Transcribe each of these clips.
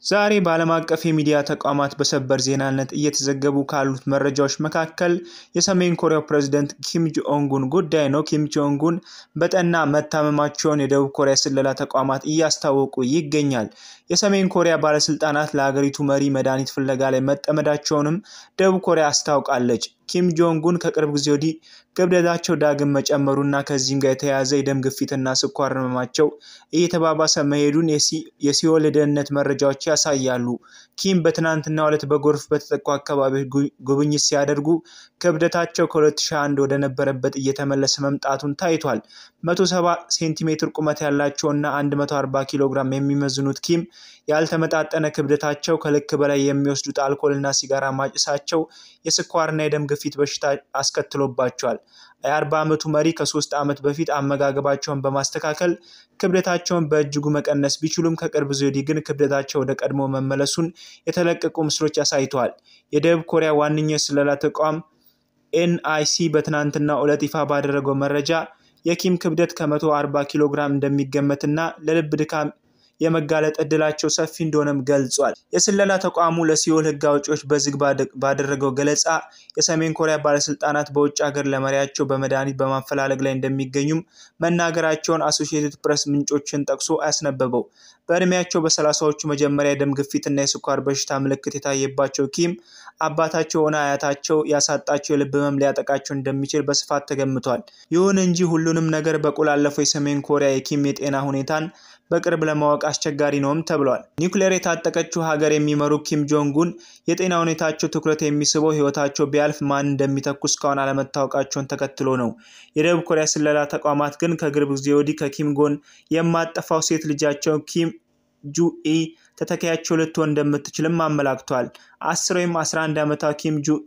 ዛሬ በዓለም አቀፍ የሚዲያ ተቋማት በሰበር ዜናነት እየተዘገቡ ካሉት መረጃዎች መካከል የሰሜን ኮሪያው ፕሬዝደንት ኪም ጆንጉን ጉዳይ ነው። ኪም ጆንጉን በጠና መታመማቸውን የደቡብ ኮሪያ ስለላ ተቋማት እያስታወቁ ይገኛል። የሰሜን ኮሪያ ባለስልጣናት ለሀገሪቱ መሪ መድኃኒት ፍለጋ ላይ መጠመዳቸውንም ደቡብ ኮሪያ አስታውቃለች። ኪም ጆንጉን ከቅርብ ጊዜ ወዲህ ክብደታቸው ዳግም መጨመሩና ከዚህም ጋር የተያያዘ የደም ግፊትና ስኳር ህመማቸው እየተባባሰ መሄዱን የሲኦል የደህንነት መረጃዎች ያሳያሉ። ኪም በትናንትናው ዕለት በጎርፍ በተጠቁ አካባቢዎች ጉብኝት ሲያደርጉ ክብደታቸው ከ2001 ወደ ነበረበት እየተመለሰ መምጣቱን ታይቷል። 170 ሴንቲሜትር ቁመት ያላቸውና 140 ኪሎ ግራም የሚመዝኑት ኪም ያልተመጣጠነ ክብደታቸው፣ ከልክ በላይ የሚወስዱት አልኮልና ሲጋራ ማጨሳቸው የስኳርና የደም ግፊት በሽታ አስከትሎባቸዋል። የ40 ዓመቱ መሪ ከሶስት ዓመት በፊት አመጋገባቸውን በማስተካከል ክብደታቸውን በእጅጉ መቀነስ ቢችሉም ከቅርብ ጊዜ ወዲህ ግን ክብደታቸው ወደ ቀድሞ መመለሱን የተለቀቁ ምስሎች አሳይተዋል። የደቡብ ኮሪያ ዋነኛ የስለላ ተቋም ኤንአይሲ በትናንትናው ዕለት ይፋ ባደረገው መረጃ የኪም ክብደት ከ140 ኪሎ ግራም እንደሚገመትና ለልብ ድካም የመጋለጥ እድላቸው ሰፊ እንደሆነም ገልጿል። የስለላ ተቋሙ ለሲኦል ሕግ አውጪዎች በዝግ ባደረገው ገለጻ የሰሜን ኮሪያ ባለስልጣናት በውጭ ሀገር ለመሪያቸው በመድኃኒት በማፈላለግ ላይ እንደሚገኙም መናገራቸውን አሶሺየትድ ፕሬስ ምንጮችን ጠቅሶ አያስነበበው። በእድሜያቸው በሰላሳዎቹ መጀመሪያ የደም ግፊትና የስኳር በሽታ ምልክት የታየባቸው ኪም አባታቸው ሆነ አያታቸው ያሳጣቸው የልብ ህመም ሊያጠቃቸው እንደሚችል በስፋት ተገምቷል። ይሁን እንጂ ሁሉንም ነገር በቆላለፈው የሰሜን ኮሪያ የኪም የጤና ሁኔታን በቅርብ ለማወቅ አስቸጋሪ ነውም ተብሏል። ኒውክሌር የታጠቀችው ሀገር የሚመሩ ኪም ጆንጉን የጤና ሁኔታቸው ትኩረት የሚስበው ህይወታቸው ቢያልፍ ማን እንደሚተኩ እስካሁን አለመታወቃቸውን ተከትሎ ነው። የደቡብ ኮሪያ ስለላ ተቋማት ግን ከቅርብ ጊዜ ወዲህ ከኪም ጎን የማጠፋው ሴት ልጃቸው ኪም ጁኢ ተተኪያቸው ልትሆን እንደምትችልም አመላክቷል። 10 ወይም 11 ዓመቷ ኪም ጁኤ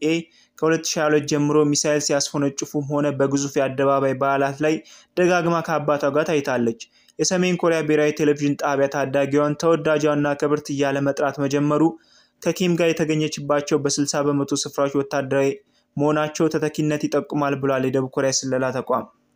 ከ2022 ጀምሮ ሚሳይል ሲያስፎነጭፉም ሆነ በግዙፍ የአደባባይ በዓላት ላይ ደጋግማ ከአባቷ ጋር ታይታለች። የሰሜን ኮሪያ ብሔራዊ ቴሌቪዥን ጣቢያ ታዳጊዋን ተወዳጇና ክብርት እያለ መጥራት መጀመሩ ከኪም ጋር የተገኘችባቸው በ60 በመቶ ስፍራዎች ወታደራዊ መሆናቸው ተተኪነት ይጠቁማል ብሏል የደቡብ ኮሪያ ስለላ ተቋም።